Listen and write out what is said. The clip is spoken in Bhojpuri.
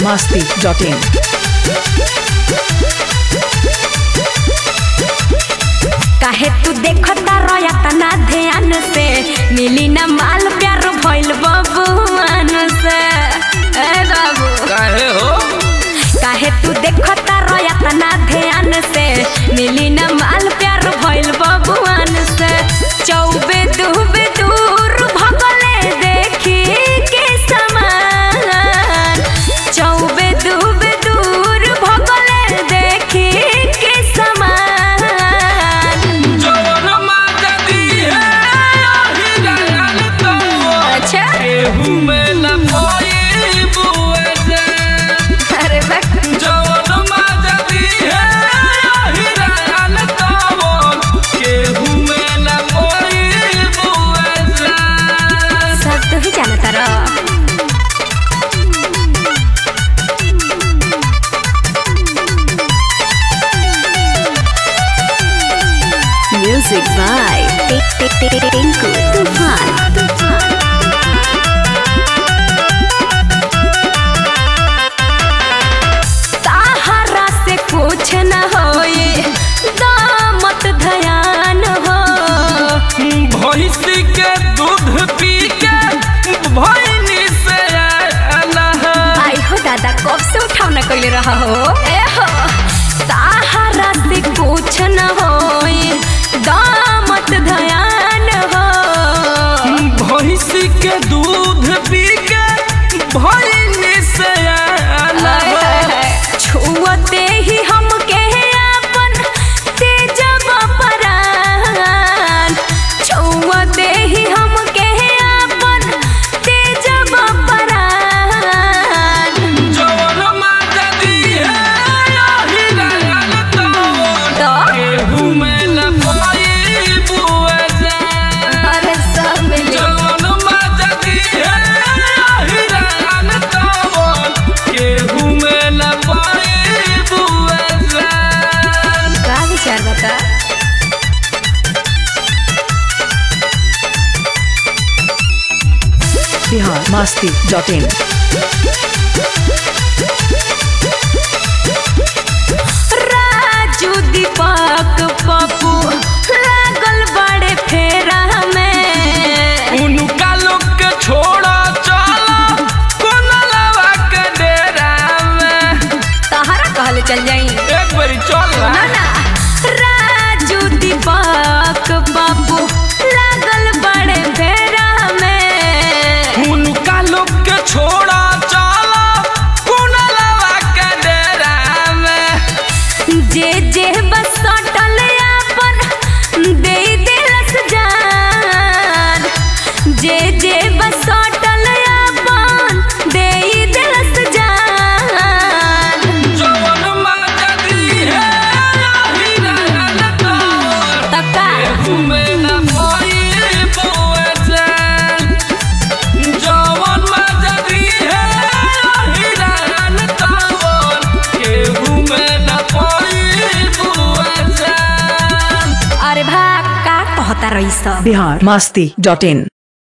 masti.in. काहे तू देखता रोया तना ध्यान से मिली ना माल प्यार भइल बबुआन से ए बाबू काहे हो काहे तू देखता रोया तना ध्यान से मिली ना माल प्यार भइल बबुआन से चौबे दुबे दूर भगले देखी के समान चौबे दुबे दूर भगले देखी के समान जवन माता दी है आही जान तो अच्छा केहू में न कोई बुए से अरे बा जवन माता दी है आही जान तो केहू में न कोई बुए से सब तो ही जानता रहो म्यूजिक बाय टिंकू तूफान सहारा से कुछ न होए दामत धयान हो भैंसी के दूध पी के भैनी से आना है आई हो दादा कब से उठाव न कैले रहा हो ए हो सहारा से कुछ न होए दामत धयान हो भैंसी के दूध पी के भैनी से आना हाय, हाय, है हाय। छुअते ही हम के अपन तेजब परान छुअते ही हम के अपन तेजब परान जवन माता दी है आही जान तो तो केहू में न कोई बुए से अरे सब मिली जवन माता दी है आही जान तो केहू में न कोई बुए से का विचार बता Bihar masti.in. राजू दीपक पप्पू लागल बड़े फेरा में उनका लोग के छोड़ा चला कोनलवा के डेरा में तहरा कहले चल जाई एक बारी चल ना ना राजू दीपक बाबू लागल बड़े फेरा में उनका लोग के छोड़ा चला कोनलवा के डेरा में जे जे बस सटल अपन दे दिलस जान जे जे बस सटल अपन दे दिलस जान जवन माता दी है आही जान तो तका केहू में न कोई बुए से जवन माता दी है आही जान तो केहू में न कोई बुए से अरे भा का कहता रही सब Bihar masti.in.